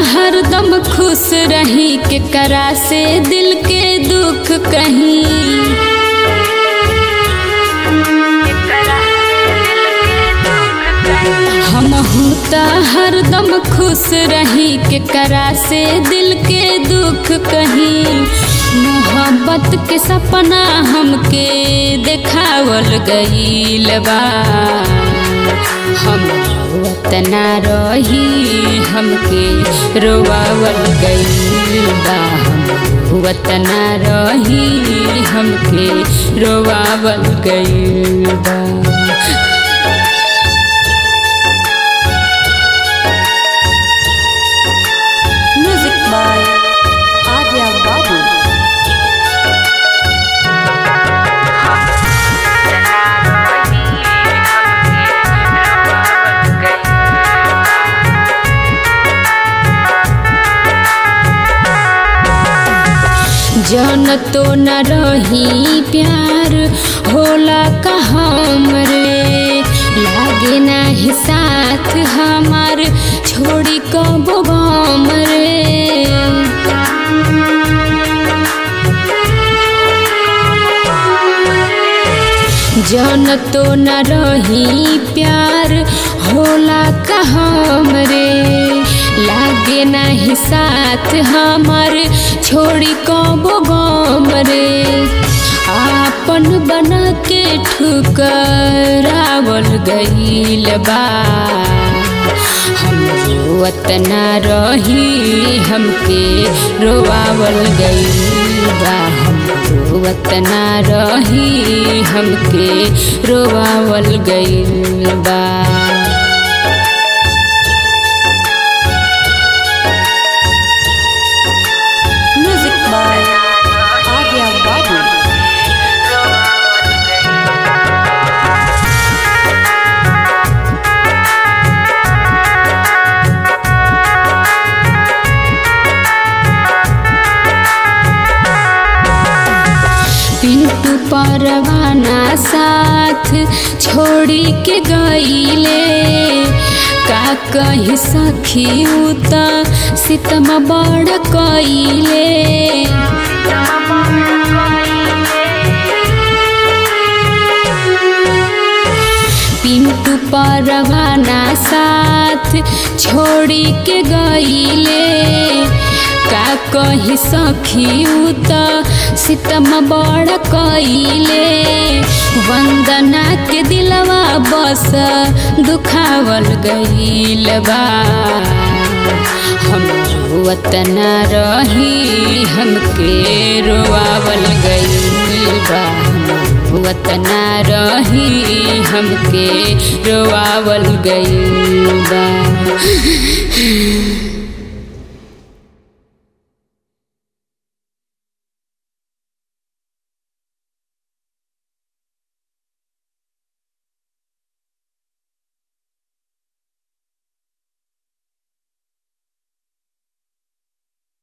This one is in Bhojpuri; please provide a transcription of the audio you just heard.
हरदम खुश रही के करा से दिल के दुख कहीं हम त हरदम खुश रही के करा से दिल के दुख कहीं मोहब्बत के सपना हमके देखावल गईल बा हम वतना रही हमके रोवावल गईल बा हम वतना रही हमके रोवावल गईल बा Music by Arya Babu. जन तो न रही प्यार होला कहम रे लागे नाही साथ हमार छोड़ी कबो गम रे जन तो न रही प्यार होला कहम रे लागे नहीं साथ हमार छोड़ी कबो गम रे आपन बना के ठुकरावल गईल बा हम वतना रही हमके रोवावल गईल बा हम वतना रही हमके रोवावल गईल बा Music by Arya Babu. Pintu परवाना साथ छोड़ी के गईले का कही सखी उता सितम बड़ कईले पिंटू परवाना साथ छोड़ी के गईले का कही सखी उता सितम बड़ कईले वंदना के दिलवा बस दुखावल गईल बा हम वतना रही हमके रोआवल गईल बा हम वतना रही हमके रोआवल गईल बा